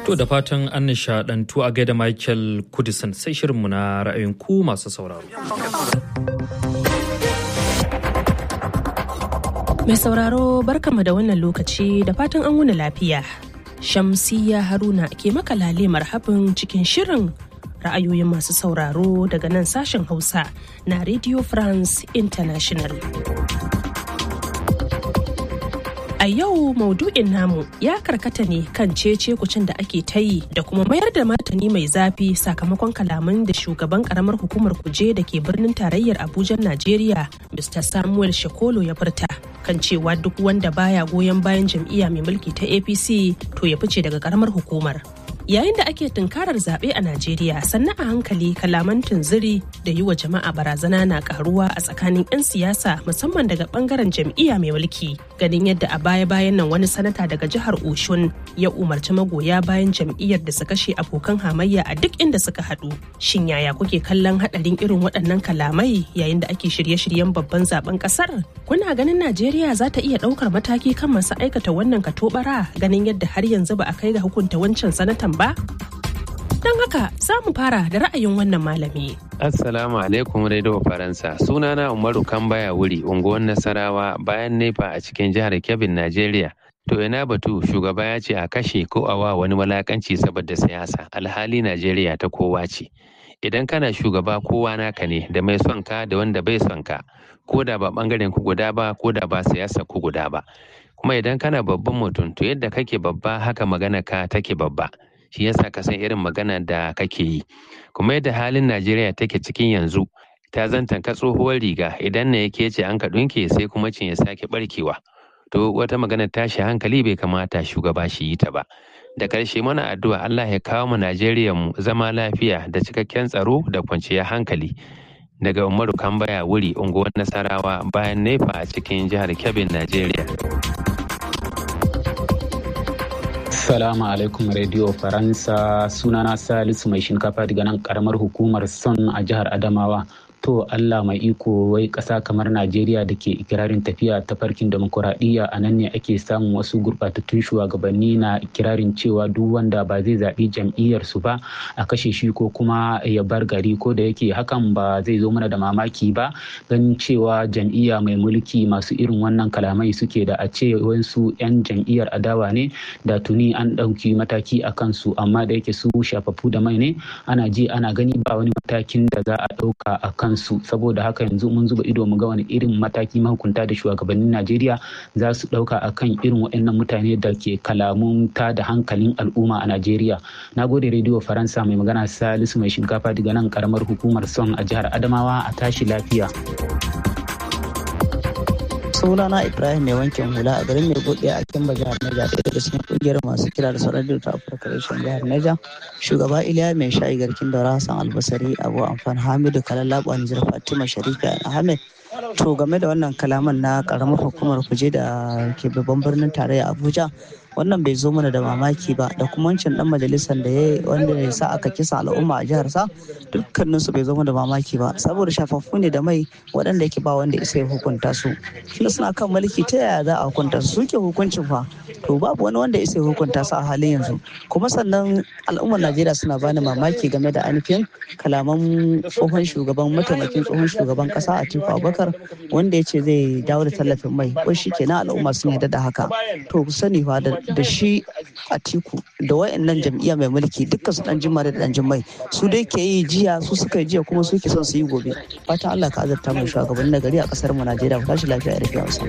To da fatan an nishaɗantu a gaida Michael Kudisan sai shirinmu na ra'ayin ku masu sauraro. Mai sauraro barkama da wannan lokaci da fatan an wuni lafiya. Shamsiya Haruna ke maka lale marhabin cikin shirin ra'ayoyin masu sauraro daga nan sashen Hausa na Radio France International. A yau maudu'in namu ya karkata ne kan cece kucin da ake ta yi da kuma mayar da martani mai zafi sakamakon kalaman da shugaban karamar hukumar kuje da ke birnin tarayyar Abuja Najeriya Mr. Samuel Shekolo ya furta kan cewa duk wanda baya goyon bayan jam'iyya mai mulki ta APC to ya fice daga karamar hukumar. Yayin da ake tunkarar zaɓe a Najeriya sannan a hankali kalaman tunziri da yi wa jama'a barazana na karuwa a tsakanin 'yan siyasa musamman daga bangaren jam'iyya mai mulki. Ganin yadda a baya-bayan nan wani sanata daga jihar Oshun ya umarci magoya bayan jam'iyyar da su kashe abokan hamayya a duk inda suka haɗu. Shin yaya kuke kallon haɗarin irin waɗannan kalamai yayin da ake shirye-shiryen babban zaben ƙasar? Kuna ganin Najeriya za ta iya ɗaukar mataki kan masu aikata wannan katobara ganin yadda har yanzu ba a kai ga hukunta wancan sanatan ba? Don haka za mu fara da ra'ayin wannan malami. Assalamu alaikum Radio Faransa. Sunana Umaru Kambaya wuri unguwar Nasarawa bayan nefa a cikin jihar Kebbi, Najeriya. To ina batu shugaba ya ce a kashe ko a wa wani walakanci saboda siyasa alhali Najeriya ta kowa ce. Idan kana shugaba kowa naka ne da mai son ka da wanda bai son ka ko da ba bangaren ku guda ba ko da ba siyasa ku guda ba. Kuma idan kana babban mutum to yadda kake babba haka magana ka take babba. shi yasa ka san irin magana da kake yi kuma yadda halin najeriya take cikin yanzu ta zantan ka tsohuwar riga idan na yake ce an ka ɗunke sai kuma cin ya sake barkewa to wata magana tashi hankali bai kamata shugaba shi yi ta ba da karshe mana addu'a Allah ya kawo mu Najeriya mu zama lafiya da cikakken tsaro da kwanciyar hankali daga Umaru Kambaya wuri unguwar Nasarawa bayan nefa a cikin jihar Kebbi Najeriya. Assalamu alaikum Radio Faransa sunana Salisu mai shinkafa daga nan karamar hukumar Son a jihar Adamawa. To Allah mai iko wai ƙasa kamar Najeriya da ke ikirarin tafiya ta farkin demokuraɗiyya a nan ne ake samun wasu gurɓatattun shugabanni na ikirarin cewa duk wanda ba zai zaɓi jam'iyyar su ba a kashe shi ko kuma ya bar gari ko da yake hakan ba zai zo mana da mamaki ba ganin cewa jam'iyya mai mulki masu irin wannan kalamai suke da a ce wasu 'yan jam'iyyar adawa ne da tuni an ɗauki mataki a kansu amma da yake su shafafu da mai ne ana ji ana gani ba wani matakin da za a ɗauka a kansu saboda haka yanzu mun zuba ido mu ga wani irin mataki mahukunta da shugabannin najeriya za su ɗauka a kan irin waɗannan mutane da ke kalamun ta da hankalin al'umma a najeriya na gode rediyo faransa mai magana salisu mai shinkafa daga nan karamar hukumar son a jihar adamawa a tashi lafiya sunana ibrahim mai wankin hula a garin mai buɗe a kimba jihar neja ɗaya daga cikin ƙungiyar masu kira da sauran ta afirka reshen jihar neja shugaba iliya mai shayi garkin daura hassan albasari abu amfan hamidu kalalabu nijar fatima sharifa ahmed to game da wannan kalaman na karamar hukumar kuje da ke babban birnin tarayya abuja wannan bai zo mana da mamaki ba da kuma wancan dan majalisar da ya wanda ya sa aka kisa al'umma a jihar sa dukkanin su bai zo mana da mamaki ba saboda shafaffu ne da mai waɗanda yake ba wanda isa ya hukunta su shi suna kan mulki ta yaya za a hukunta su suke hukuncin fa to babu wani wanda isa ya hukunta su a halin yanzu kuma sannan al'ummar najeriya suna bani mamaki game da ainihin kalaman tsohon shugaban mataimakin tsohon shugaban kasa a tiku abubakar wanda ya ce zai dawo da tallafin mai ko shi kenan al'umma sun yarda da haka to ku sani fa da da shi a tiku da wayannan jam'iyya mai mulki dukkan su dan jimma da dan jimmai su dai ke yi jiya su suka yi jiya kuma su ke son su yi gobe fatan Allah ka azurta mai shugaban na gari a kasar mu Najeriya ku tashi lafiya da lafiya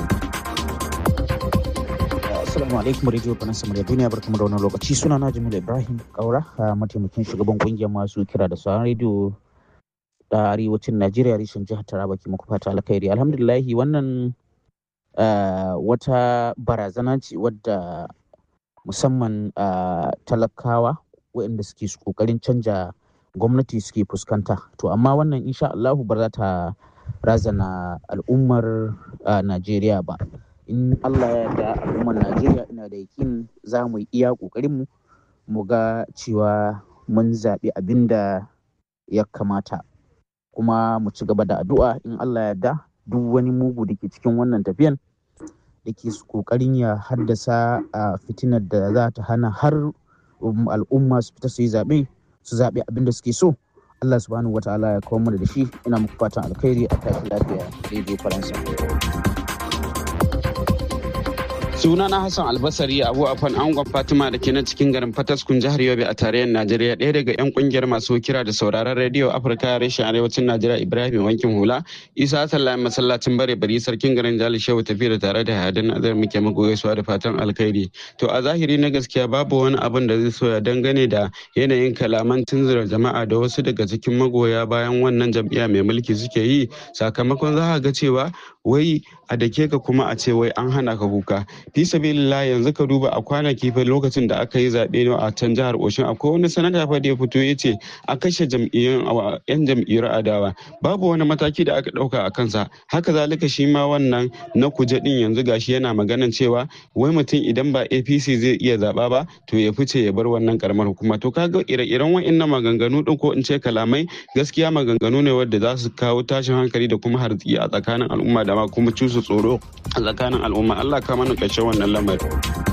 Assalamu alaikum Radio Faransa Murya Duniya barkamu da wannan lokaci suna na Jamil Ibrahim Kaura mataimakin shugaban kungiyar masu kira da sauran rediyo da arewacin Najeriya reshen jihar Taraba ke muku fata alkhairi alhamdulillahi wannan Uh, wata barazana ce wadda musamman uh, talakawa waɗanda suke ƙoƙarin canja gwamnati suke fuskanta to amma wannan insha Allahu ba za ta razana al'ummar uh, Najeriya ba in Allah ya yarda al'ummar Najeriya ina da yakin za mu yi iya ƙoƙarinmu mu ga cewa mun zaɓi abin da ya kamata kuma mu ci gaba da addu'a in Allah ya yarda duk wani mugu da ke cikin wannan tafiyan da ke kokarin ya haddasa a fitinar da za ta hana har al'umma su fita su yi zaɓe su zaɓe abin da suke so Allah subhanahu wa ta'ala ya kawo mana da shi ina muku fatan alkhairi a tashi lafiya daidai faransa. sunana hassan albasari abu afan angon fatima da ke nan cikin garin fataskun jihar yobe a tarayyar najeriya ɗaya daga yan kungiyar masu kira da sauraron rediyo afirka reshen arewacin najeriya ibrahim wankin hula isa hassan layin masallacin bare bari sarkin garin jali shehu tafi da tare da hadin azar muke muku gaisuwa da fatan alkhairi to a zahiri na gaskiya babu wani abin da zai soya dangane da yanayin kalaman tunzura jama'a da wasu daga cikin magoya bayan wannan jam'iyya mai mulki suke yi sakamakon za ga cewa wai a dake ka kuma a ce wai an hana ka kuka fi sabilillah yanzu ka duba a kwanaki fa lokacin da aka yi zaɓe a can jihar Oshin akwai wani sanata fa da ya fito ya ce a kashe jam'iyyun yan jam'iyyar adawa babu wani mataki da aka ɗauka a kansa haka zalika shi ma wannan na kuje din yanzu gashi yana maganan cewa wai mutum idan ba APC zai iya zaɓa ba to ya fice ya bar wannan karamar hukuma to kaga ire-iren wa'annan maganganu din ko in ce kalamai gaskiya maganganu ne wadda za su kawo tashin hankali da kuma harziki a tsakanin al'umma da ma kuma cusa tsoro a tsakanin al'umma Allah ka mana ƙarshen wannan lamarin.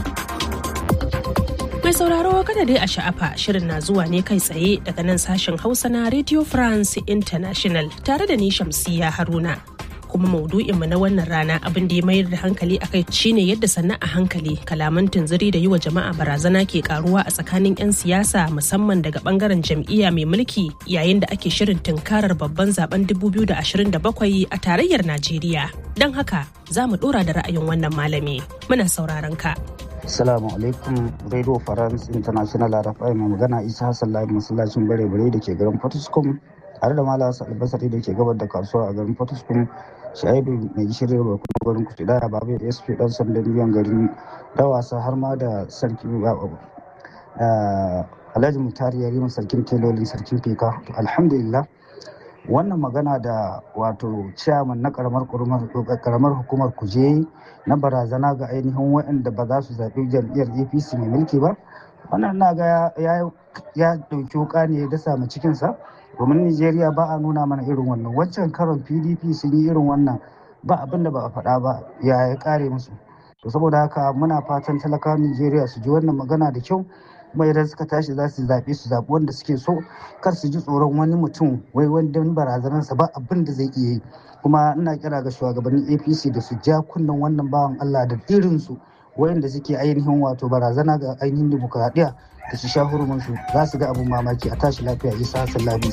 Mai sauraro kada dai a sha'afa shirin na zuwa ne kai tsaye daga nan sashen Hausa na Radio France International tare da ni Shamsiya Haruna. Kuma maudu'inmu na wannan rana abin da ya mayar da hankali a kai shine yadda sannan a hankali kalaman tunziri da yi wa jama'a barazana ke karuwa a tsakanin 'yan siyasa musamman daga bangaren jam'iyya mai mulki yayin da ake shirin tunkarar babban zaben 2027 a tarayyar Najeriya. Don haka za mu dora da ra'ayin wannan malami. Muna sauraron ka. Assalamu alaikum Radio France International RFI mai magana Isa Hassan Lai masallacin bare bare da ke garin Fortiscom tare da Malam Albasari da ke gabar da kasuwa a garin Fortiscom Shaibu mai gishiri da kuma garin Kutuda Babu SP dan sandan biyan garin Dawasa har ma da sarki Alhaji Mutari Yarima sarkin telolin sarkin Fika alhamdulillah wannan magana da wato ciyaman na karamar karamar hukumar kuje na barazana ga ainihin waɗanda ba za su zaɓi jam'iyyar apc mai mulki ba wannan na ga ya ɗauki wuka ne ya dasa mu cikinsa domin nigeria ba a nuna mana irin wannan wancan karon pdp sun yi irin wannan ba abin da ba a faɗa ba ya ya ƙare musu to saboda haka muna fatan talakawan nigeria su ji wannan magana da kyau kuma idan suka tashi za su zaɓe su zaɓi wanda suke so kar su ji tsoron wani mutum wai wanda barazanarsa ba abin da zai iya yi kuma ina kira ga shugabannin apc da su ja kunnen wannan bawan allah da irinsu wayanda suke ainihin wato barazana ga ainihin dimokuraɗiyya da su sha hurumunsu za su ga abin mamaki a tashi lafiya isa hassan labi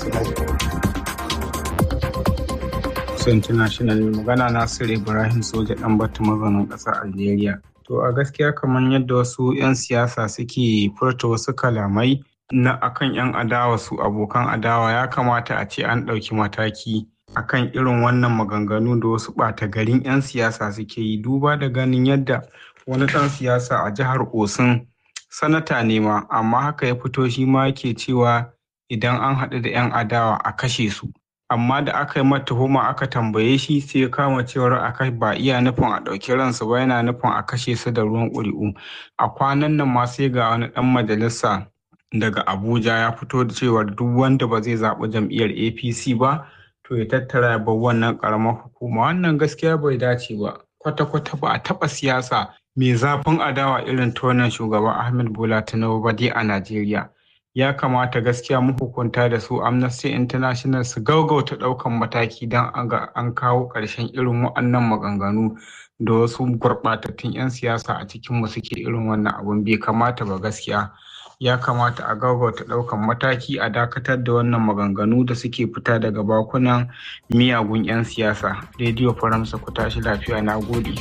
international magana nasiru ibrahim soja dan batu mazanin ƙasar algeria To a gaskiya kamar yadda wasu 'yan siyasa suke furta wasu kalamai na akan 'yan adawa su abokan adawa ya kamata a ce an ɗauki mataki akan irin wannan maganganu da wasu ɓata garin 'yan siyasa suke yi duba da ganin yadda wani ɗan siyasa a jihar Osun sanata ne ma amma haka ya fito shi ma yake cewa idan an haɗu da 'yan adawa a kashe su. amma da aka yi mata tuhuma aka tambaye shi sai ya kama cewar aka ba iya nufin a ɗauki ransu ba yana nufin a kashe su da ruwan ƙuri'u a kwanan nan ma sai ga wani ɗan majalisa daga abuja ya fito da cewar duk wanda ba zai zaɓi jam'iyyar apc ba to ya tattara ya bar wannan ƙaramar hukuma wannan gaskiya bai dace ba kwata-kwata ba a taɓa siyasa mai zafin adawa irin ta wannan shugaban ahmed bola tinubu ba dai a najeriya ya kamata gaskiya mahukunta da su amnesty international su gaugauta ɗaukan mataki don an kawo ƙarshen irin waɗannan maganganu da wasu gurɓatattun 'yan siyasa a cikinmu suke irin wannan abun bai kamata ba gaskiya ya kamata a gaugauta ɗaukan mataki a dakatar da wannan maganganu da suke fita daga bakunan miyagun 'yan siyasa rediyo faransa ku tashi lafiya na gode.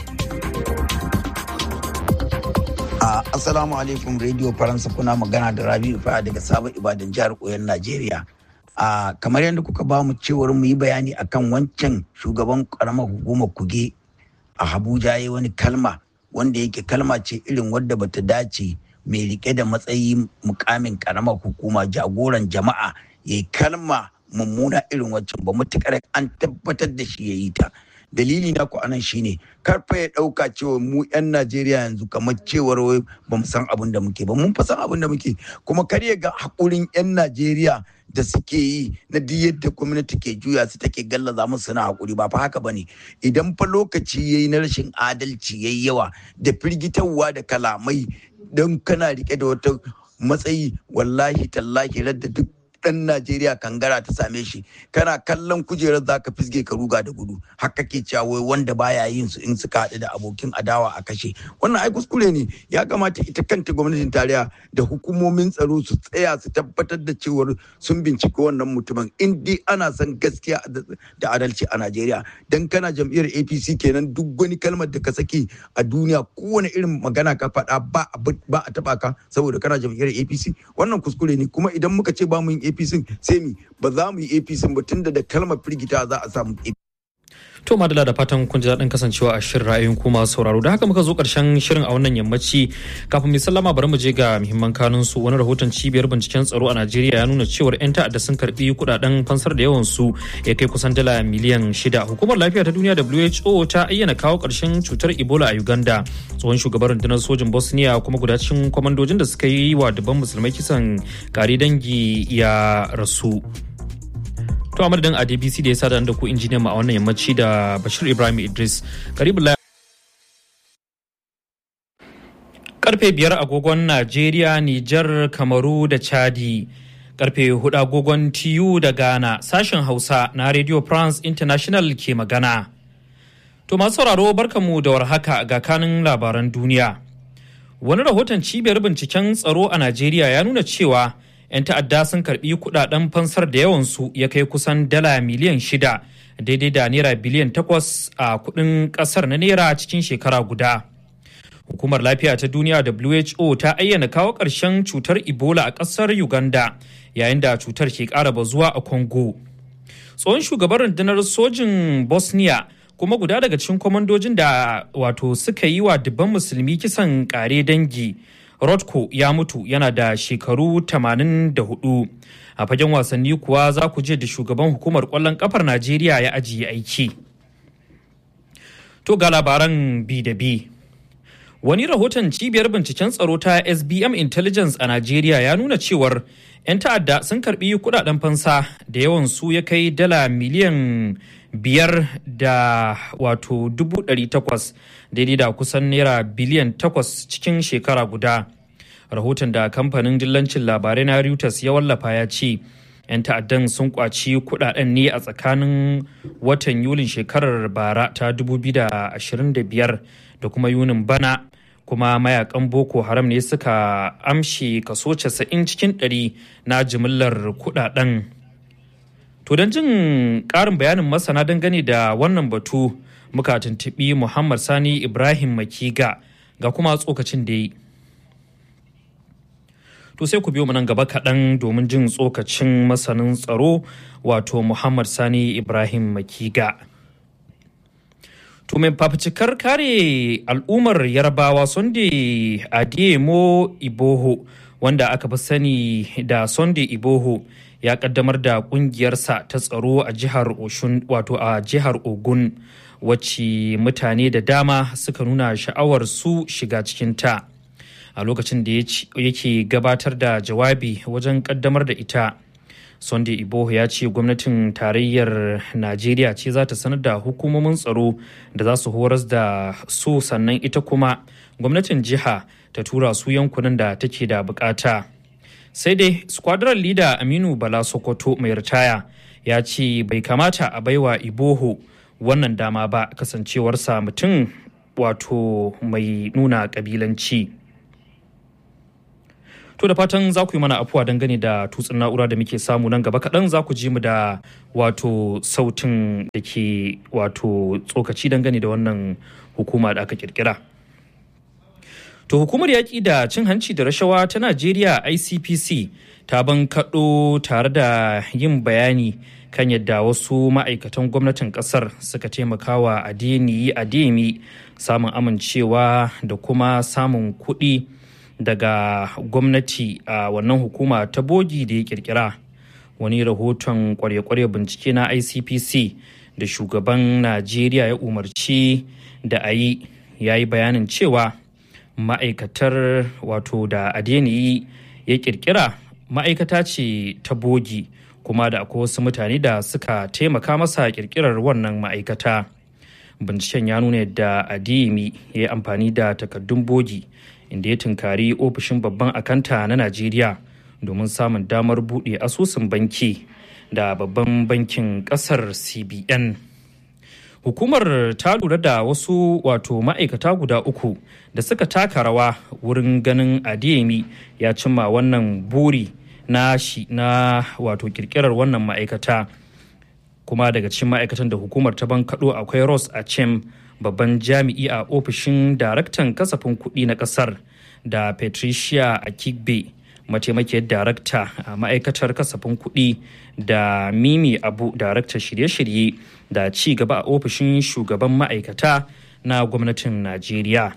Uh, Assalamu alaikum Radio Faransa kuna magana da Rabi'u Fa'a daga Sabon Ibadan jihar Koyon Najeriya. Uh, kamar yadda kuka ba mu cewar mu yi bayani akan wancan shugaban karamar hukumar kuge a Abuja ya wani kalma wanda yake kalma ce irin wadda bata dace mai rike da matsayi mukamin karamar hukuma jagoran jama'a ya yi kalma mummuna irin waccan ba matukar an tabbatar da shi ya yi ta. dalili na ku anan shine karfa ya dauka cewa mu yan Najeriya yanzu kamar cewar wai ba mu san abin da muke ba mun fa san abin da muke kuma kar ya ga hakurin yan Najeriya da suke yi na duk yadda gwamnati ke juya su take gallaza musu suna hakuri ba fa haka bane idan fa lokaci yayi na rashin adalci yayi yawa da firgitarwa da kalamai don kana rike da wata matsayi wallahi tallahi radda duk dan Najeriya kangara ta same shi kana kallon kujerar za ka fisge ka ruga da gudu haka ke cewa wai wanda baya yin su in suka haɗu da abokin adawa a kashe wannan ai kuskure ne ya kamata ita kanta gwamnatin tarayya da hukumomin tsaro su tsaya su tabbatar da cewar sun binciki wannan mutumin in dai ana son gaskiya da adalci a Najeriya dan kana jam'iyyar APC kenan duk wani kalmar da ka saki a duniya kowane irin magana ka faɗa ba ba a taba ka saboda kana jam'iyyar APC wannan kuskure ne kuma idan muka ce ba mu yin APC sai mi ba za mu yi APC ba tunda da kalmar firgita za a samu To madala da fatan kun ji daɗin kasancewa a shirin ra'ayin kuma sauraro da haka muka zo ƙarshen shirin a wannan yammaci kafin mai sallama bari mu je ga muhimman kanun su wani rahoton cibiyar binciken tsaro a Najeriya ya nuna cewar 'yan ta'adda sun karbi kuɗaɗen fansar da yawan su ya kai kusan dala miliyan shida. Hukumar lafiya ta duniya WHO ta ayyana kawo ƙarshen cutar Ebola a Uganda. Tsohon shugaban rundunar sojin Bosnia kuma guda cikin kwamandojin da suka yi wa dubban musulmai kisan kare dangi ya rasu. To a madadin ADBC da ya sada da ku injiniyan mu a wannan yammaci da Bashir Ibrahim Idris. Karibu Karfe biyar agogon Najeriya, Nijar, Kamaru da Chadi. Karfe hudu agogon TU da Ghana, sashen Hausa na Radio France International ke magana. To masu sauraro barkamu da warhaka ga kanin labaran duniya. Wani rahoton cibiyar binciken tsaro a Najeriya ya nuna cewa 'yan ta'adda sun karbi kudaden fansar da yawansu ya kai kusan dala miliyan shida daidai da naira biliyan takwas a kudin kasar na naira cikin shekara guda hukumar lafiya ta duniya who ta ayyana kawo ƙarshen cutar ebola a ƙasar uganda yayin da cutar ke ƙara bazuwa a congo tsohon shugaban rundunar sojin bosnia kuma guda daga cikin kwamandojin da wato suka yi wa dubban musulmi kisan kare dangi Rodko ya mutu yana da shekaru 84. A fagen wasanni kuwa za ku je da shugaban hukumar kwallon kafar Najeriya ya ajiye aiki. To ga labaran bi da bi. Wani rahoton cibiyar binciken tsaro ta SBM Intelligence a Najeriya ya nuna cewar 'yan ta'adda sun karbi kudaden fansa da yawan su ya kai dala miliyan biyar da wato dubu ɗari takwas daidai da kusan naira biliyan takwas cikin shekara guda rahoton da kamfanin dillancin labarai na reuters ya wallafa ya ce 'yan ta'addan sun kwaci kudaden ne a tsakanin watan yulin shekarar bara ta 2025 da kuma yunin bana kuma mayakan boko haram ne suka amshe kaso 90 cikin 100 na jimillar kudaden To don jin ƙarin bayanin masana dangane da wannan batu muka tuntuɓi Muhammad Sani Ibrahim Makiga ga kuma tsokacin da yi. To sai ku biyo mu nan gaba kaɗan domin jin tsokacin masanin tsaro wato Muhammad Sani Ibrahim Makiga. To mai fafucikar kare al'ummar Yarbawa Sunday Adeyemo Iboho wanda aka fi sani da Sunday Iboho ya kaddamar da kungiyarsa ta tsaro a jihar Oshun wato a jihar Ogun wacce mutane da dama suka nuna sha'awar su shiga cikin ta a lokacin da yake gabatar da jawabi wajen kaddamar da ita Sunday Iboho ya ce gwamnatin tarayyar Najeriya ce za ta sanar da hukumomin tsaro da za su horas da su sannan ita kuma gwamnatin jiha ta tura su yankunan da take da bukata. sai dai squadron leader aminu bala sokoto mai ritaya ya ce bai kamata a baiwa iboho wannan dama ba kasancewarsa mutum wato mai nuna kabilanci to da fatan za ku yi mana afuwa dangane da tutsin na'ura da muke samu nan gaba kaɗan za ku ji mu da wato sautin da ke wato tsokaci dangane da wannan hukuma da aka kirkira. To hukumar yaƙi da cin hanci da rashawa ta Najeriya ICPC ta bankaɗo tare da yin bayani kan yadda wasu ma'aikatan gwamnatin ƙasar suka taimakawa adeniyi ademi samun amincewa da kuma samun kuɗi daga gwamnati a wannan hukuma ta bogi da ya ƙirƙira. Wani rahoton kwarya-kwarya bincike na ICPC da shugaban Najeriya ya umarci da a yi ya yi bayanin cewa ma'aikatar wato da adeniyi ya kirkira ma'aikata ce ta bogi kuma da akwai wasu mutane da suka taimaka masa kirkirar wannan ma'aikata binciken ya nuna yadda adeyemi ya yi amfani da takardun bogi inda ya tunkari ofishin babban akanta na najeriya domin samun damar buɗe asusun banki da babban bankin ƙasar cbn hukumar ta lura da wasu wato ma'aikata guda uku da suka taka rawa wurin ganin adeyemi ya cimma wannan buri na shi na wato kirkirar wannan ma'aikata kuma daga cikin ma'aikatan da hukumar ta bankaɗo akwai ross achem babban jami'i a ofishin daraktan kasafin kuɗi na ƙasar da patricia akigbe mataimakiyar darakta a ma'aikatar kasafin kuɗi da mimi abu daraktar shirye-shirye da ci gaba a ofishin shugaban ma'aikata na gwamnatin najeriya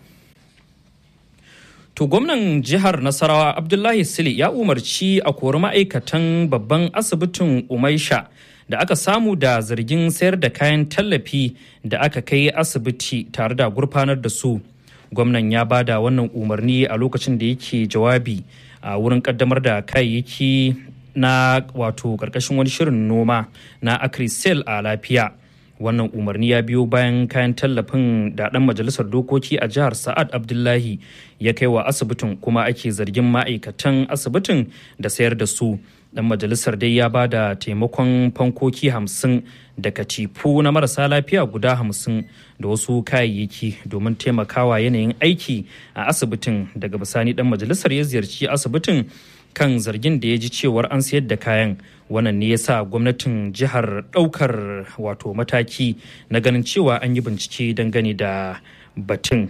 to gwamnan jihar nasarawa abdullahi sili ya umarci a kori ma'aikatan babban asibitin umaisha da aka samu da zargin sayar da kayan tallafi da aka kai asibiti tare da gurfanar da su gwamnan ya bada wannan umarni a lokacin da yake jawabi a wurin kaddamar da kayayyaki na wato karkashin wani shirin noma na acrisel a lafiya wannan umarni ya biyo bayan kayan tallafin da dan majalisar dokoki a jihar sa'ad abdullahi ya kai wa asibitin kuma ake zargin ma'aikatan asibitin da sayar da su dan majalisar dai ya ba da taimakon fankoki hamsin da katifu na marasa lafiya guda hamsin da wasu kayayyaki domin taimakawa yanayin aiki a asibitin daga bisani dan majalisar ya ziyarci asibitin kan zargin da ya ji cewar an sayar da kayan wannan ne ya sa gwamnatin jihar daukar wato mataki na ganin cewa an yi bincike dangane da batun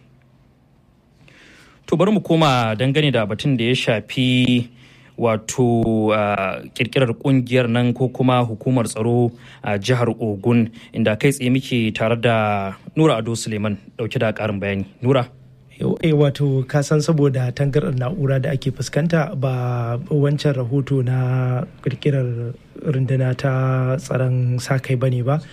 to bari mu koma dangane da batun da ya shafi wato uh, kirkirar kungiyar nan ko kuma hukumar tsaro a uh, jihar ogun inda kai tsaye muke tare da nura ado suleiman dauke da karin bayani nura e wato kasan saboda tangarar na'ura da ake fuskanta ba wancan rahoto na kirkirar runduna ta tsaron sa-kai bane ba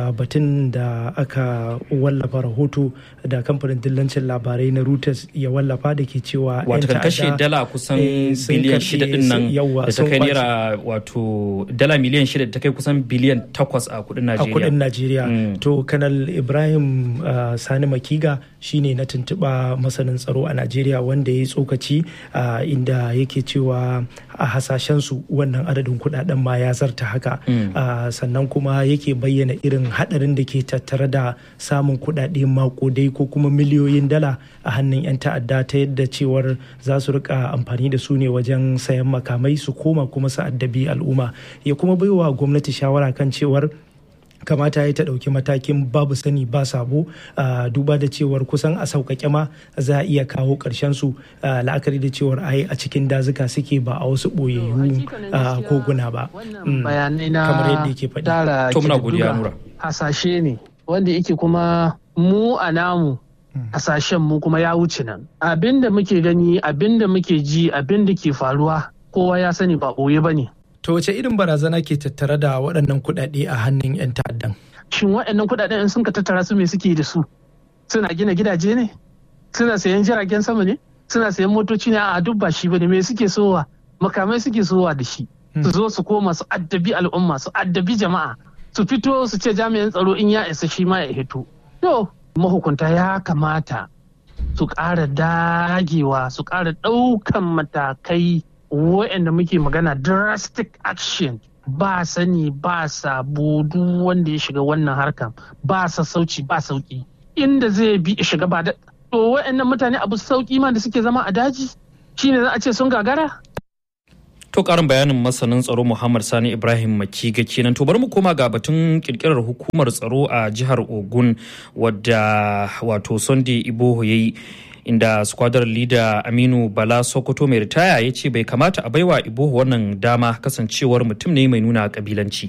batun da aka wallafa rahoto da kamfanin dillancin labarai na reuters ya wallafa da ke cewa wato kan kashe dala kusan biliyan shida din nan da ta kai naira wato dala miliyan shida da ta kai kusan biliyan takwas a kudin najeriya a kudin najeriya to kanal ibrahim sani makiga shine na tuntuɓa masanin tsaro a najeriya wanda ya yi tsokaci inda yake cewa a hasashensu wannan adadin kudaden ma ya zarta haka sannan kuma yake bayyana irin hadarin da ke tattare da samun kudade makodai ko kuma miliyoyin dala a hannun 'yan ta'adda ta yadda cewar za su rika amfani da su ne wajen sayan makamai su koma kuma su addabi al'umma ya kuma baiwa gwamnati shawara kan cewar kamata ya ta ɗauki matakin babu sani ba sabo duba da cewar kusan a sauƙaƙe ma za a iya kawo ƙarshen su la'akari da cewar ai a cikin dazuka suke ba a wasu ɓoyayyu koguna ba bayanai na kamar yadda yake faɗi to muna godiya nura hasashe ne wanda yake kuma mu a namu hasashen mu kuma ya wuce nan abin da muke gani abin da muke ji abin da ke faruwa kowa ya sani ba ɓoye ba ne To wace irin barazana ke tattare da waɗannan kuɗaɗe a hannun 'yan ta'addan? Shin waɗannan kuɗaɗen in sun ka tattara su me suke da su? Suna gina gidaje ne? Suna sayan jiragen sama ne? Suna sayan motoci ne a duk ba shi bane me suke sowa? Makamai suke sowa da shi. Su zo su koma su addabi al'umma su addabi jama'a. Su fito su ce jami'an tsaro in ya isa shi ma ya hito. To mahukunta ya kamata su ƙara dagewa su ƙara ɗaukan matakai waɗanda muke magana drastic action ba sani ba sabo duk wanda ya shiga wannan harkan ba sassauci ba sauki inda zai bi shiga ba da to waɗannan mutane abu sauki ma da suke zama a daji shine za a ce sun gagara To karin bayanin masanin tsaro Muhammad Sani Ibrahim Makiga kenan to bari mu koma ga batun kirkirar hukumar tsaro a jihar Ogun wadda wato Sunday Iboho yayi inda squadron leader aminu bala sokoto mai ritaya ya ce bai kamata a baiwa ibohu wannan dama kasancewar mutum ne mai nuna kabilanci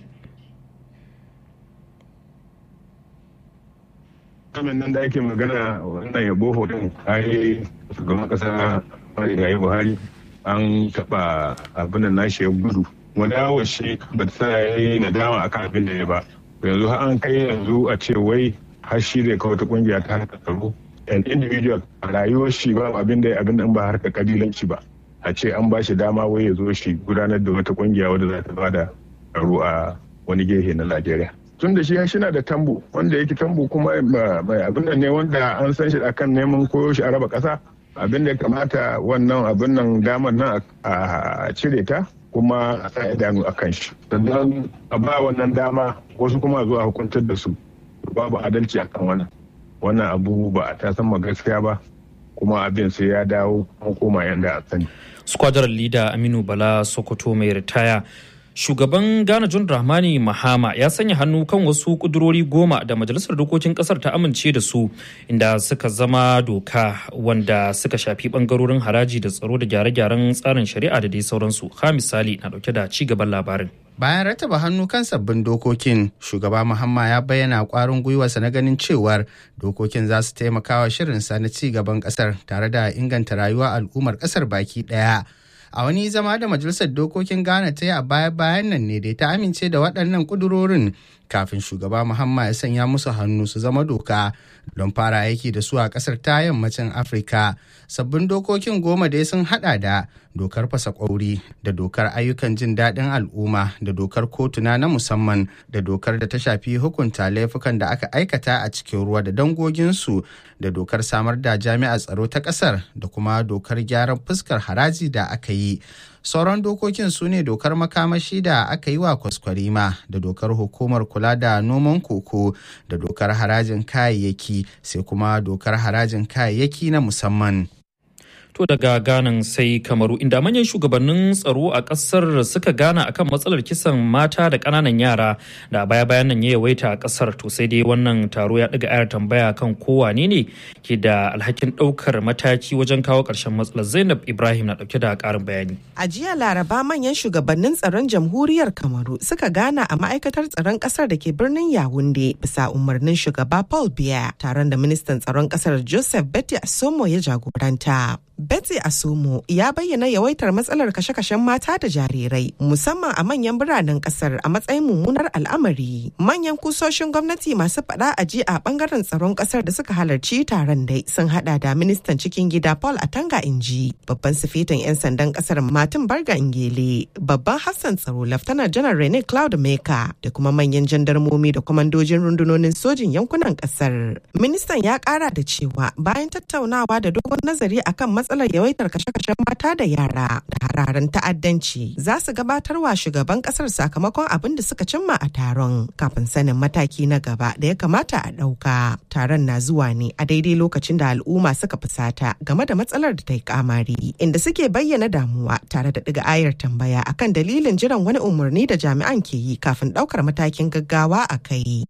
kamin nan da ake magana wannan yabo din ai shugaban kasa marigayi buhari an taba abin da nashi ya gudu wani yawon shi ba ta ya yi nadama akan abin da ya ba yanzu har an kai yanzu a ce wai har shi zai kawo ta kungiya ta harkar tsaro an individual a rayuwar shi ba abin da abin da ba harka kabilanci ba a ce an ba shi dama wai ya zo shi gudanar da wata kungiya wadda za ta bada tsaro a wani gehe na Najeriya. Tun da shi ya shina da tambu wanda yake tambu kuma mai abin da ne wanda an san shi akan neman koyo shi a raba kasa abin da ya kamata wannan abin nan damar nan a cire ta kuma a sa idanu a kan shi sannan a ba wannan dama wasu kuma zuwa hukuntar da su babu adalci a kan wannan wannan abu ba a tasan ma gaskiya ba kuma abin sai ya dawo an koma yanda a sani squadron leader aminu bala sokoto mai ritaya shugaban ghana john dramani mahama ya sanya hannu kan wasu kudurori goma da majalisar dokokin kasar ta amince da su inda suka zama doka wanda suka shafi bangarorin haraji da tsaro da gyare-gyaren tsarin shari'a da dai sauransu ha misali na dauke da ci gaban labarin bayan rataba hannu kan sabbin dokokin shugaba muhamma ya bayyana kwarin gwiwarsa na ganin cewar dokokin za su taimaka wa shirinsa na ci gaban kasar tare da inganta rayuwa al'ummar kasar baki daya a wani zama da majalisar dokokin ghana ta yi a baya-bayan nan ne dai ta amince da waɗannan ƙudurorin kafin shugaba muhammad ya sanya musu hannu su zama doka don fara aiki da su a ƙasar ta yammacin afirka sabbin dokokin goma dai sun hada da dokar fasa kwauri da dokar ayyukan jin daɗin al'umma da dokar kotuna na musamman da dokar da ta shafi hukunta laifukan da aka aikata a cikin ruwa da dangoginsu da dokar samar da jami'ar tsaro ta ƙasar da kuma dokar gyaran fuskar haraji da aka yi sauran dokokin su ne dokar makamashi da aka yi wa kwaskwarima da dokar hukumar kula da noman koko da dokar harajin kayayyaki sai kuma dokar harajin kayayyaki na musamman To daga ganan sai kamaru inda manyan shugabannin tsaro a kasar suka gana akan matsalar kisan mata da ƙananan yara da baya bayan nan ya yawaita a kasar to sai dai wannan taro ya ɗaga ayar tambaya kan kowane ne ke da alhakin ɗaukar mataki wajen kawo ƙarshen matsalar Zainab Ibrahim na ɗauke da ƙarin bayani. A jiya Laraba manyan shugabannin tsaron jamhuriyar Kamaru suka gana a ma'aikatar tsaron ƙasar da ke birnin Yawunde bisa umarnin shugaba Paul Biya taron da ministan tsaron ƙasar Joseph Betty Asomo ya jagoranta. Betsy Asumo ya bayyana yawaitar matsalar kashe-kashen mata da jarirai musamman a manyan biranen kasar a matsayin mummunar al'amari. Manyan kusoshin gwamnati masu faɗa a ji a bangaren tsaron kasar da suka halarci taron dai sun hada da ministan cikin gida Paul Atanga Inji, babban sifetin 'yan sandan kasar Martin Barga Ingele, babban hafsan tsaro Laftanar Janar Rene Cloud Meka da kuma manyan jandarmomi da kwamandojin rundunonin sojin yankunan kasar. Ministan ya kara da cewa bayan tattaunawa da dogon nazari akan matsalar matsalar yawaitar kashe-kashen mata da yara da hararen ta'addanci za su gabatar wa shugaban kasar sakamakon abin da suka cimma a taron kafin sanin mataki na gaba da ya kamata a ɗauka. Taron na zuwa ne a daidai lokacin da al'umma suka fusata game da matsalar da ta yi kamari inda suke bayyana damuwa tare da ɗiga ayar tambaya akan dalilin jiran wani umarni da jami'an ke yi kafin ɗaukar matakin gaggawa a kai.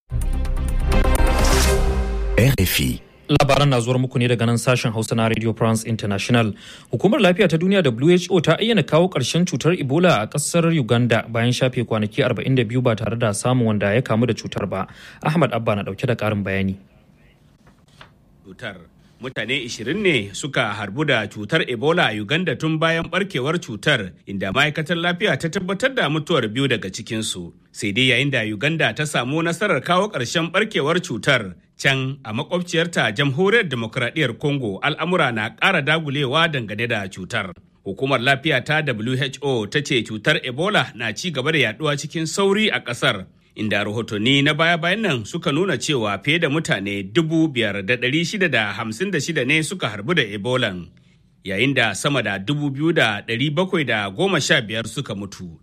RFI labaran na zuwar muku ne daga nan sashen hausa na radio france international hukumar lafiya ta duniya who ta ayyana kawo ƙarshen cutar ebola a ƙasar uganda bayan shafe kwanaki 42 ba tare da samun wanda ya kamu da cutar ba ahmad abba na ɗauke da ƙarin bayani cutar mutane 20 ne suka harbu da cutar ebola a uganda tun bayan barkewar cutar inda ma'aikatar lafiya ta tabbatar da mutuwar biyu daga cikinsu sai dai yayin da uganda ta samu nasarar kawo ƙarshen barkewar cutar can a makwabciyarta jamhuriyar demokuraɗiyyar congo al'amura na ƙara dagulewa dangane da cutar hukumar lafiya ta who ta ce cutar ebola na ci gaba da yaduwa cikin sauri a ƙasar inda rahotanni na baya-bayan nan suka nuna cewa fiye da mutane dubu biyar da ɗari shida da hamsin da shida ne suka harbu da ebolan yayin da sama da dubu biyu da ɗari bakwai da goma sha biyar suka mutu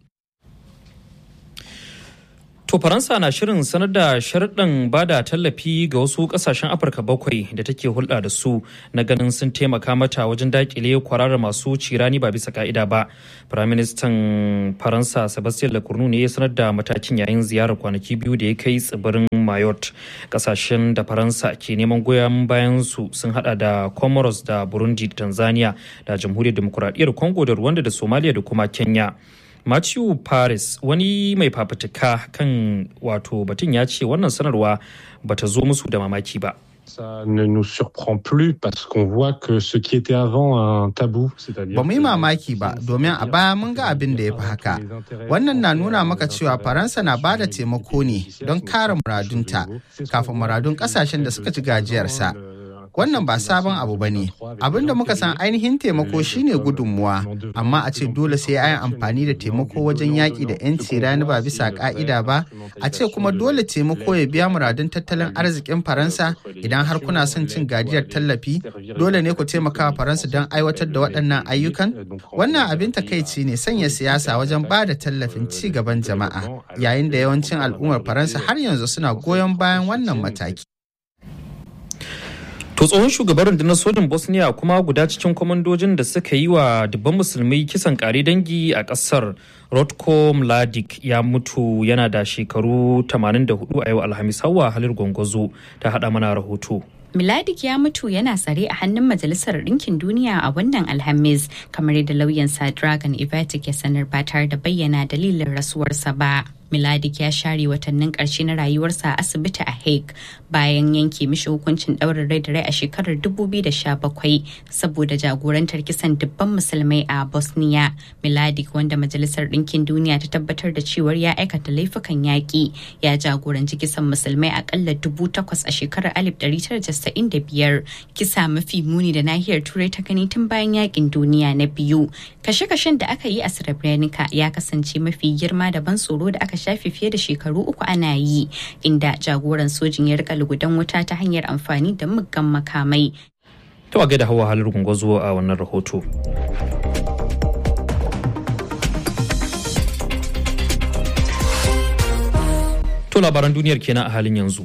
To Faransa na shirin sanar da sharɗin bada tallafi ga wasu ƙasashen Afirka bakwai da take hulɗa da su na ganin sun taimaka mata wajen daƙile kwararar masu cirani ba bisa ka'ida ba. Firaministan Faransa Sebastien Lecornu ne ya sanar da matakin yayin ziyarar kwanaki biyu da ya kai tsibirin Mayotte. Ƙasashen da Faransa ke neman goyon bayan su sun hada da Comoros da Burundi da Tanzania da Jamhuriyar Demokuraɗiyyar Congo da Rwanda da Somalia da kuma Kenya. Matthew Paris wani mai fafutuka kan wato batun ya ce wannan sanarwa bata zo musu da mamaki ba. Ça ne nous surprend plus parce qu'on voit que ce qui était avant un tabou, c'est-à-dire. Ba mu yi mamaki ba domin a baya mun ga abin da ya fi haka. Wannan na nuna maka cewa Faransa na ba da taimako ne don kare muradunta kafin muradun kasashen da suka ci gajiyarsa. wannan ba sabon abu ba ne. Abin da muka san ainihin taimako shine gudunmuwa, amma a ce dole sai a yi amfani da taimako wajen yaƙi da 'yanci rani ba bisa ƙa'ida ba, a ce kuma dole taimako ya biya muradun tattalin arzikin Faransa idan har kuna son cin gajiyar tallafi, dole ne ku taimaka wa Faransa don aiwatar da waɗannan ayyukan? Wannan abin takaici ne sanya siyasa wajen ba da tallafin ci gaban jama'a, yayin da yawancin al'ummar Faransa har yanzu suna goyon bayan wannan mataki. To tsohon shugaban rundunar sojin Bosnia kuma guda cikin kwamandojin da suka yi wa dubban musulmai kisan kare dangi a ƙasar Rotko Mladic ya mutu yana da shekaru 84 a yau Alhamis hawa halir gwangwazo ta haɗa mana rahoto. Miladik ya mutu yana tsare a hannun Majalisar Ɗinkin Duniya a wannan Alhamis, kamar yadda lauyansa Dragon Ivatic ya sanar ba tare da bayyana dalilin rasuwarsa ba. Miladik ya share watannin ƙarshe na rayuwarsa a asibiti a Hague bayan yanke mishi hukuncin ɗaurin rai da rai a shekarar 2017 saboda jagorantar kisan dubban musulmai a Bosnia. Miladik wanda Majalisar Ɗinkin Duniya ta tabbatar da cewar ya aikata laifukan yaƙi ya jagoranci kisan musulmai akalla dubu takwas a shekarar 1995 kisa mafi muni da nahiyar Turai ta gani tun bayan yaƙin duniya na biyu. Kashe-kashen da aka yi a Srebrenica ya kasance mafi girma da ban tsoro da aka shafe fiye da shekaru uku ana yi inda jagoran sojin ya rika lugudan wuta ta hanyar amfani da muggan makamai. To a gaida hawa halar gwangwazo a wannan rahoto. To labaran duniyar kenan a halin yanzu.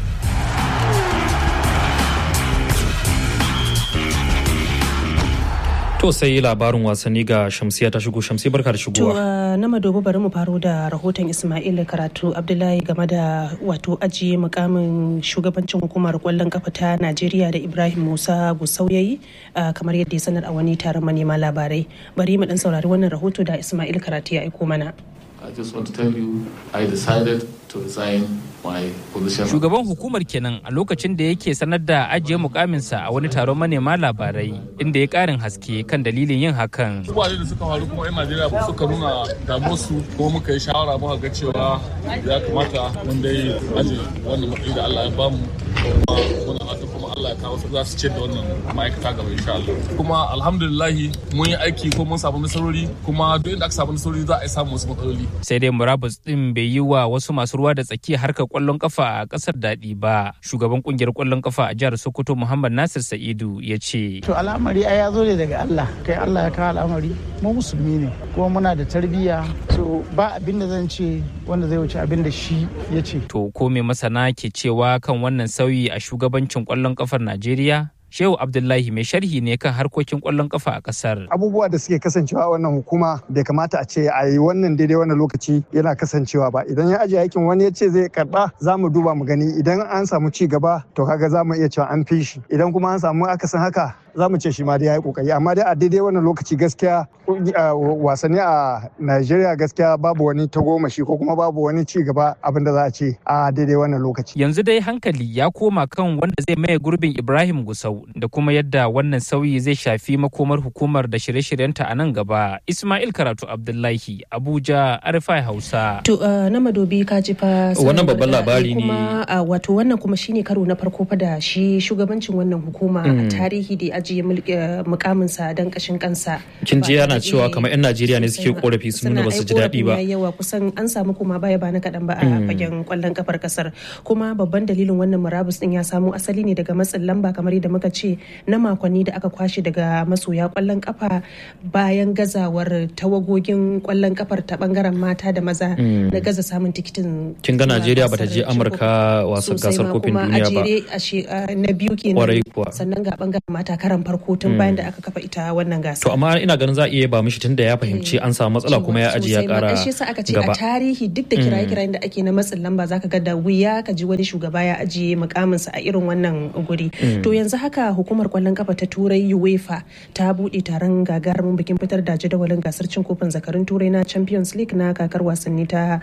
To sai labarin wasanni ga Shamsiya ta shigo Shamsi barka da To shigowa. na madogo bari mu faro da rahoton Ismail Karatu Abdullahi game da wato ajiye mukamin shugabancin hukumar kwallon kafa ta Najeriya da Ibrahim Musa Gusau yayi ah, kamar yadda ya sanar a wani taron manema labarai. Bari mu dan saurari wannan rahoto da Ismail Karatu ya aiko mana. I just want to tell you, I decided to resign my position. Shugaban hukumar kenan a lokacin da yake sanar da ajiye mukaminsa a wani taron manema labarai inda ya karin haske kan dalilin yin hakan. Abubuwa da suka faru kuma 'yan Najeriya suka nuna damuwarsu kuma muka yi shawara muka ga cewa ya kamata mun dai aje wannan matsayi da Allah ya bamu kuma muna fata kuma Allah ya kawo su za su ce da wannan ma'aikata gaba insha Allah. Kuma alhamdulillahi mun yi aiki ko mun samu nasarori kuma duk inda aka samu nasarori za a yi samu wasu matsaloli. Sai dai murabus din bai yi wa wasu masu ruwa da tsaki harkar kwallon kafa a kasar daɗi ba. Shugaban kungiyar kwallon kafa a jihar Sokoto Muhammad Nasir Sa'idu ya ce. To al'amari ai ya zo ne daga Allah kai Allah ya kawo al'amari mu musulmi ne kuma muna da tarbiyya so ba abin da zan ce wanda zai wuce abin da shi ya ce. To ko me masana ke cewa kan wannan sauyi a shugabancin kwallon kafar Najeriya? Shehu Abdullahi mai sharhi ne kan harkokin kwallon kafa a kasar. abubuwa da suke kasancewa a wannan hukuma bai kamata a ce a yi wannan daidai wannan lokaci yana kasancewa ba idan ya ajiye aikin wani ya ce zai karba za mu duba mu gani idan an samu ci gaba to kaga za mu iya cewa an fi shi idan kuma an samu akasin haka za mu ce shi ma dai ya yi kokari amma dai a daidai wannan lokaci gaskiya kungi- a wasanni a Najeriya gaskiya babu wani tagomashi ko kuma babu wani ci gaba abin da za a ce a daidai wannan lokaci Yanzu dai hankali ya koma kan wanda zai maye gurbin Ibrahim Gusau da kuma yadda wannan sauyi zai shafi makomar hukumar da shirye-shiryenta a nan gaba. Ismail Karatu Abdullahi, Abuja, Arifai Hausa. To uh, na madobi ka ji fa Wannan babban sanarwar da labari ne. kuma uh, wato wannan kuma shine karo na farko fa da shi shugabancin wannan hukuma a Mm. tarihi da ya ajiye mulki- uh, mukaminsa don kashin kansa. Kin ji Ba yana tare da- cewa kamar 'yan Najeriya ne sosai suke ba. korafi sun nuna Suna ba su ji ai daɗi ba. korafin yayi yawa kusan an samu kuma baya ba na kaɗan ba a Mm. fagen kwallon kafar kasar kuma babban dalilin wannan murabus din ya samo asali ne daga matsin lamba kamar yadda muka ce na makonni da aka kwashe daga masoya kwallon kafa bayan gazawar tawagogin kwallon kafar ta bangaren mata da maza Mm. na gaza samun tikitin Kin ga zuwa Najeriya bata gasar je cin Amurka wasan sosai gasar ma kofin kuma duniya a ba. jere a she- a na biyu Kwarai kenan kuwa. sannan ga bangaren mata karan farko tun Mm. bayan da aka kafa ita wannan gasa To amma ina ganin za a iya ba mishi tunda ya fahimci an samu matsala kuma ya ajiye ya sosai ma. kara Ai, shi yasa aka ce a gaba. tarihi duk da Mm. kiraye-kirayen da ake na matsin lamba zaka ga da wuya ka ji wani shugaba ya ajiye mukaminsa a irin wannan guri Mm. to yanzu haka hukumar kwallon kafa ta turai uefa ta bude taron gagarumin bikin fitar da jadawalin gasar cin kofin zakarun turai na champions league na kakar wasanni ta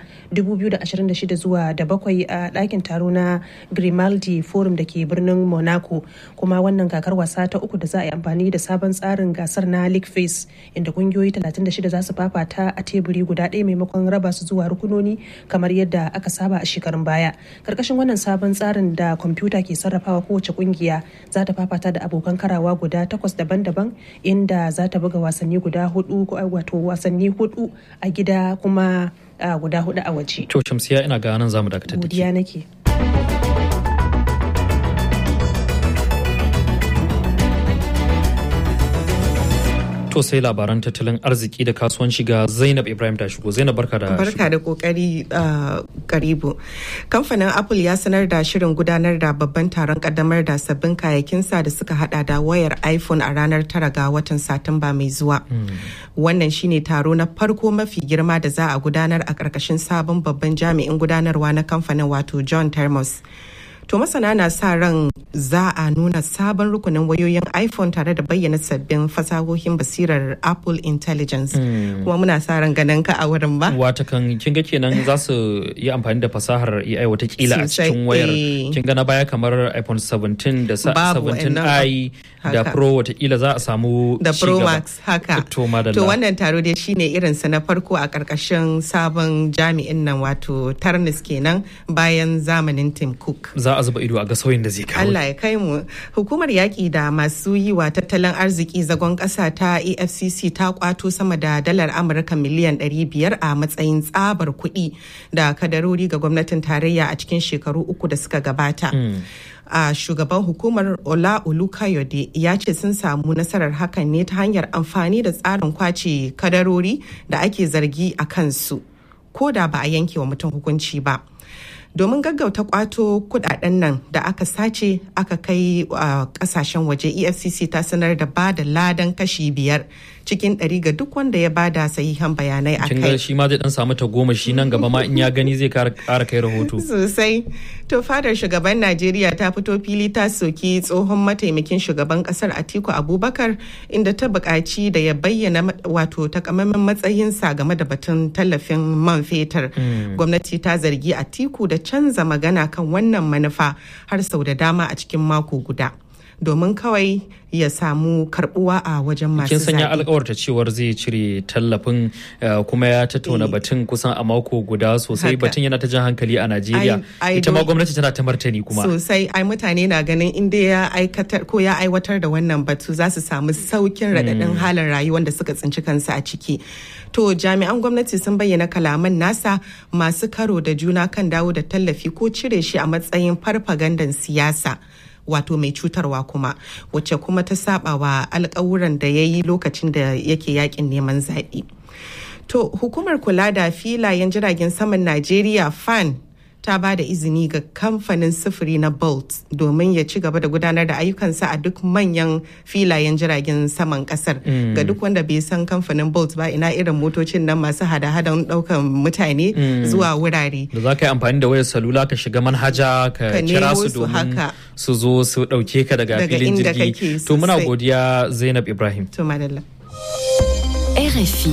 2026 zuwa da bakwai a ɗakin taro na grimaldi forum da ke birnin monaco kuma wannan kakar wasa ta uku uku da za a yi amfani da sabon tsarin gasar na league face inda kungiyoyi 36 za su fafata a teburi guda ɗaya maimakon raba su zuwa rukunoni kamar yadda aka saba a shekarun baya karkashin wannan sabon tsarin da kwamfuta ke sarrafawa kowace kungiya za ta fafata da abokan karawa guda takwas daban-daban inda za ta buga wasanni guda hudu wato wasanni hudu a gida kuma guda hudu a waje to shamsiya ina ga nan zamu dakatar da godiya nake To sai labaran tattalin arziki da kasuwanci ga Zainab Ibrahim ta shigo. Zainab barka da Barka da kokari karibu. Kamfanin Apple ya sanar da shirin gudanar da babban taron kaddamar da sabbin kayakinsa da suka hada da wayar iPhone a ranar tara ga watan Satumba mai zuwa. Wannan shine taro na farko mafi girma da za a gudanar a ƙarƙashin sabon babban jami'in gudanarwa na kamfanin wato John Termos. To masana na sa ran za a nuna sabon rukunin wayoyin iPhone tare da bayyana sabbin fasahohin basirar Apple Intelligence. Kuma muna sa ran ganin ka a wurin ba. Wata kan kin ga kenan za su yi amfani da fasahar AI watakila a cikin wayar. Kin ga na baya kamar iPhone 17 da 17i da Pro watakila za a samu da Pro Max haka. To wannan taro dai shine irinsa na farko a karkashin sabon jami'in nan wato Tarnis kenan bayan zamanin Tim Cook. Za a zuba ido a ga sauyin da zai kawo. Allah ya kai mu. Hukumar yaƙi da masu yi wa tattalin arziki zagon ƙasa ta EFCC ta kwato sama da dalar Amurka miliyan 500 a matsayin tsabar kuɗi da kadarori ga gwamnatin tarayya a cikin shekaru uku da suka gabata. a shugaban hukumar ola olukayode ya ce sun samu nasarar hakan ne ta hanyar amfani da tsarin kwace kadarori da ake zargi a kansu ko da ba a yanke wa mutum hukunci ba. domin gaggauta kwato kudaden nan da aka sace aka kai a kasashen waje efcc ta sanar da ba da ladan kashi biyar cikin ɗari ga duk wanda ya bada sahihan bayanai a kai. shi ma zai dan samu ta goma shi nan gaba ma in ya gani zai kara kai rahoto. Sosai. To fadar shugaban Najeriya ta fito fili ta soki tsohon mataimakin shugaban kasar Atiku Abubakar inda ta buƙaci da ya bayyana wato takamaiman matsayinsa game da batun tallafin man fetur. Gwamnati ta zargi Atiku da canza magana kan wannan manufa har sau da dama a cikin mako guda. domin kawai ya samu karbuwa a wajen masu kin sanya alkawarta cewar zai cire tallafin kuma ya tattauna batun kusan a mako guda sosai batun yana ta jan hankali a Najeriya ita ma gwamnati tana ta martani kuma sosai ai mutane na ganin inda ya aikatar ko ya aiwatar da wannan batu za su samu saukin radadin halin rayuwar da suka tsinci kansu a ciki to jami'an gwamnati sun bayyana kalaman nasa masu karo da juna kan dawo da tallafi ko cire shi a matsayin farfagandan siyasa wato mai cutarwa kuma wacce kuma ta saba wa alkawuran da ya yi lokacin da yake yakin neman zaɓe. To hukumar kula da filayen jiragen saman Najeriya fan ta ba da izini ga kamfanin sufuri na Bolt domin ya ci gaba da gudanar da ayyukansa a duk manyan filayen jiragen saman kasar. Ga duk wanda bai san kamfanin Bolt ba ina irin motocin nan masu hada-hadan daukan mutane zuwa wurare. Da za ka yi amfani da wayar salula ka shiga manhaja ka kira su domin su zo su dauke ka daga filin jirgi. To muna godiya Zainab Ibrahim. To madalla. RFI.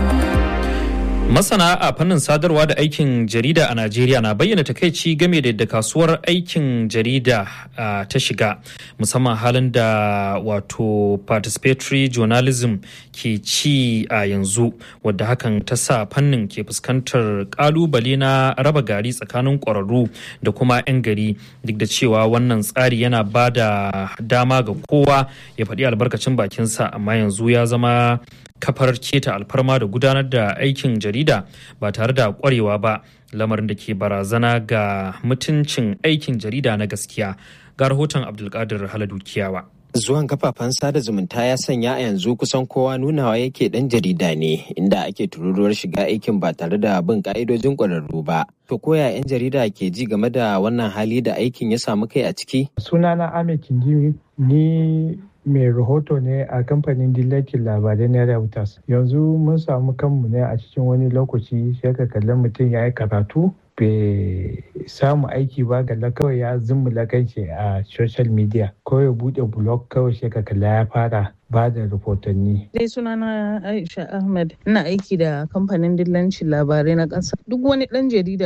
Masana a fannin sadarwa da aikin jarida a Najeriya na bayyana takaici game da yadda kasuwar aikin jarida ta shiga musamman halin da wato participatory journalism ke ci a yanzu wadda hakan ta sa fannin ke fuskantar kalubale na raba gari tsakanin ƙwararru da kuma 'yan gari duk da cewa wannan tsari yana ba da dama ga kowa ya faɗi albarkacin bakinsa amma yanzu ya zama kafar keta alfarma da gudanar da aikin jarida ba tare da kwarewa ba lamarin da ke barazana ga mutuncin aikin jarida na gaskiya ga rahoton abdulkadir haladu kiyawa zuwan kafafen sada zumunta ya sanya a yanzu kusan kowa nunawa yake dan jarida ne inda ake tururuwar shiga aikin ba tare da bin ka'idojin ƙwararru ba to koya 'yan jarida ke ji game da wannan hali da aikin ya samu kai a ciki sunana ahmed kindimi ni mai rahoto ne a kamfanin dillacin labarai na Reuters. Yanzu mun samu kanmu ne a cikin wani lokaci sai ka kalli mutum ya yi karatu bai samu aiki ba galla kawai ya zummula kanshi a social media ko ya bude blog kawai sai ka kalla ya fara ba da rahotanni. Dai sunana Aisha Ahmed ina aiki da kamfanin dillancin labarai na ƙasa. Duk wani ɗan jarida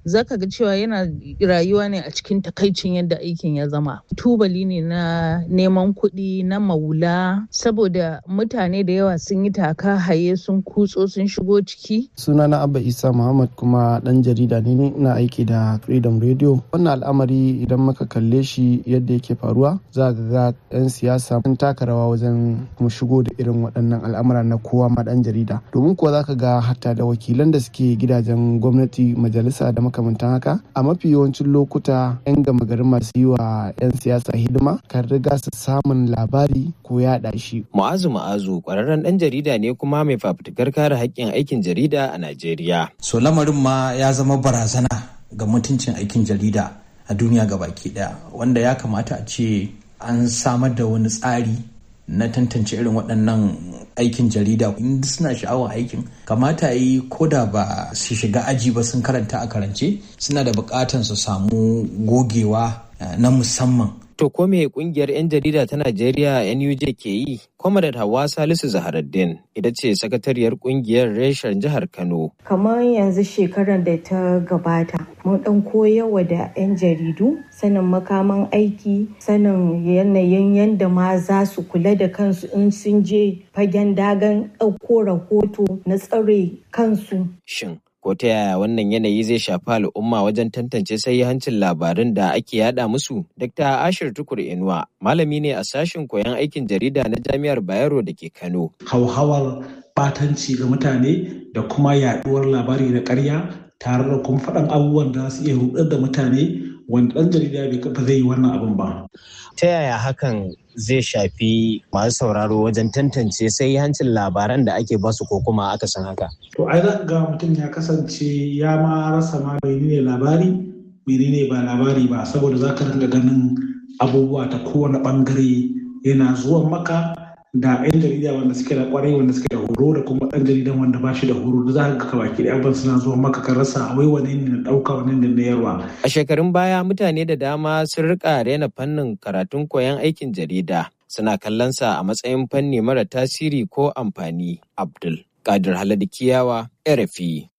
zaka ga cewa yana rayuwa ne a cikin takaicin yadda aikin ya zama tubali ne na neman kuɗi na maula saboda mutane da yawa sun yi taka haye sun kutso sun shigo ciki sunana abba isa muhammad kuma dan jarida ne ina aiki da freedom radio wannan al'amari idan muka kalle shi yadda yake faruwa za ga ga 'yan siyasa sun taka rawa wajen kuma shigo da irin waɗannan al'amura na kowa ma dan jarida domin kuwa za ka ga hatta da wakilan da suke gidajen gwamnati majalisa da makamantan haka a mafi yawancin lokuta 'yan gama garin masu yi wa 'yan siyasa hidima kan riga su samun labari ko yaɗa shi. Mu'azu Mu'azu ƙwararren ɗan jarida ne kuma mai fafutukar kare haƙƙin aikin jarida a Najeriya. So lamarin ma ya zama barazana ga mutuncin aikin jarida a duniya baki ɗaya wanda ya kamata a ce an samar da wani tsari na tantance irin waɗannan aikin jarida in suna sha'awar aikin kamata yi ko da ba su shiga aji ba sun karanta a karance suna da buƙatan su samu gogewa na musamman To ko me kungiyar 'yan jarida ta Najeriya NUJ ke yi? Kwamadat Hawa Salisu Zaharaddin ita ce sakatariyar kungiyar reshen jihar Kano. Kamar yanzu shekarar da ta gabata, mun dan koyarwa da 'yan jaridu sanin makaman aiki, sanin yanayin yadda ma za su kula da kansu in sun je fagen dagan ɗauko rahoto na tsare kansu. Shin ko ta yaya wannan yanayi zai shafi al'umma wajen tantance hancin labarin da ake yada musu dr ashir tukur inuwa malami ne a sashen koyon aikin jarida na jami'ar bayero da ke kano hauhawar batanci ga mutane da kuma yaduwar labari da karya tare da kuma faɗan abubuwan da su iya rudar da mutane wanda ɗan jarida bai zai yi wannan abin ba ta yaya hakan zai shafi masu sauraro wajen tantance sai hancin labaran da ake basu ko kuma aka san haka. To ai za ga mutum ya kasance ya ma rasa ma menene labari menene ba labari ba saboda za ka ringa ganin abubuwa ta kowane bangare yana zuwan maka da 'yan jarida wanda suke da kwarai wanda suke da horo da kuma ɗan jaridan wanda ba shi da horo da za ka ga baki da abin suna zuwa maka ka rasa wai wani ne na ɗauka wani ne na yarwa. A shekarun baya mutane da dama sun rika rena fannin karatun koyon aikin jarida suna kallon sa a matsayin fanni mara tasiri ko amfani. Abdul Kadir Haladu Kiyawa, RFI.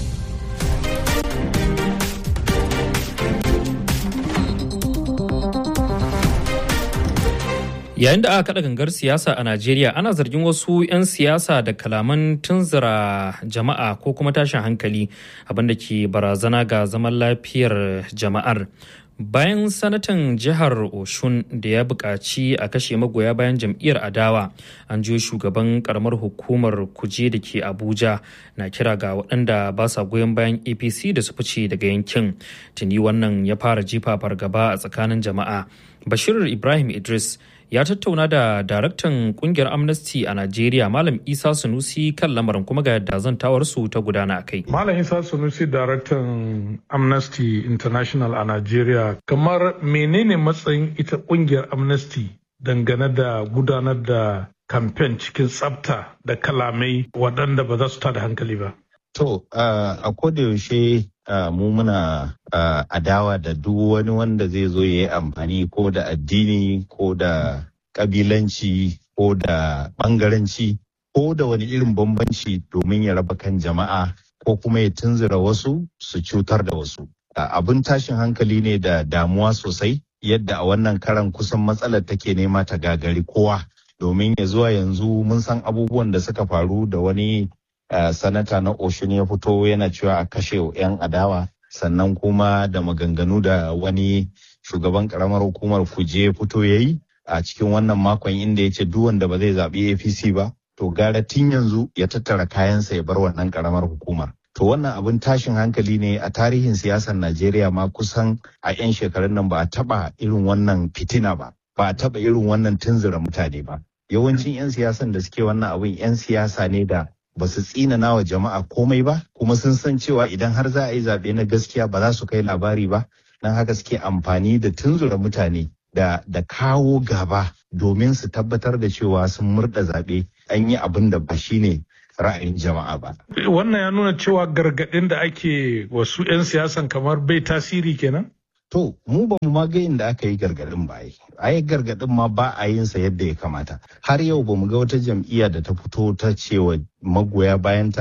Yayin da aka kaɗa gangar siyasa a Najeriya ana zargin wasu 'yan siyasa da kalaman tunzura jama'a ko kuma tashin hankali abinda ke barazana ga zaman lafiyar jama'ar. Bayan sanatan jihar Oshun da ya buƙaci a kashe magoya bayan jam'iyyar adawa, an jiyo shugaban karamar hukumar kuje da ke Abuja na kira ga waɗanda ba sa goyon bayan APC da su fice daga yankin. Tuni wannan ya fara jifa fargaba a tsakanin jama'a. Bashir Ibrahim Idris ya tattauna da daraktan kungiyar amnesty a najeriya malam isa sunusi kan lamarin kuma ga yadda zantawarsu ta gudana a kai malam isa sunusi daraktan amnesty international a najeriya kamar menene matsayin ita kungiyar amnesty dangane da gudanar da kamfen cikin tsafta da kalamai waɗanda ba za su tada hankali ba To, uh, a kodayaushe uh, mu muna uh, adawa da duk wani wanda zai zo ya yi amfani ko da addini ko da kabilanci ko da bangaranci ko da wani irin bambanci domin ya raba kan jama'a ko kuma ya tunzura wasu su cutar da wasu. Abin tashin hankali ne da damuwa sosai yadda a wannan karan kusan matsalar take nema ta gagari kowa domin ya zuwa yanzu mun san abubuwan da suka faru da wani Uh, sanata na oshun ya fito yana cewa a kashe 'yan adawa sannan kuma da maganganu da wani shugaban karamar hukumar kuje fito ya yi a cikin wannan makon inda ya ce duk wanda ba zai zaɓi apc ba to gara tun yanzu ya tattara kayansa ya bar wannan karamar hukumar to wannan abin tashin hankali ne a tarihin siyasar najeriya ma kusan a 'yan shekarun nan ba a taɓa irin wannan fitina ba ba a taɓa irin wannan tunzura mutane ba yawancin 'yan siyasan da suke wannan abin 'yan siyasa ne da ba su tsinana wa jama'a komai ba kuma sun san cewa idan har za a yi zaɓe na gaskiya ba za su kai labari ba don haka suke amfani da tunzura mutane da, da kawo gaba domin su tabbatar da cewa sun murda zaɓe an yi abin da ba shi ne ra'ayin jama'a ba. Wannan ya nuna cewa gargaɗin da ake wasu 'yan siyasan kamar bai tasiri kenan? To, mu ba mu ma ga inda aka yi gargaɗin ba yi. A yi gargaɗin ma ba a yin sa yadda ya kamata. Har yau ba mu ga wata jam'iyya da ta fito ta cewa magoya bayanta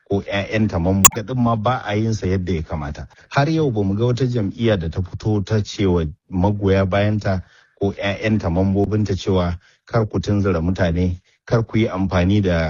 ko 'ya'yanta mambobi din ma ba a yin sa yadda ya kamata har yau ba mu ga wata jam'iyya da ta fito ta cewa magoya bayanta ko 'ya'yanta mambobinta cewa kar ku tunzura mutane kar ku yi amfani da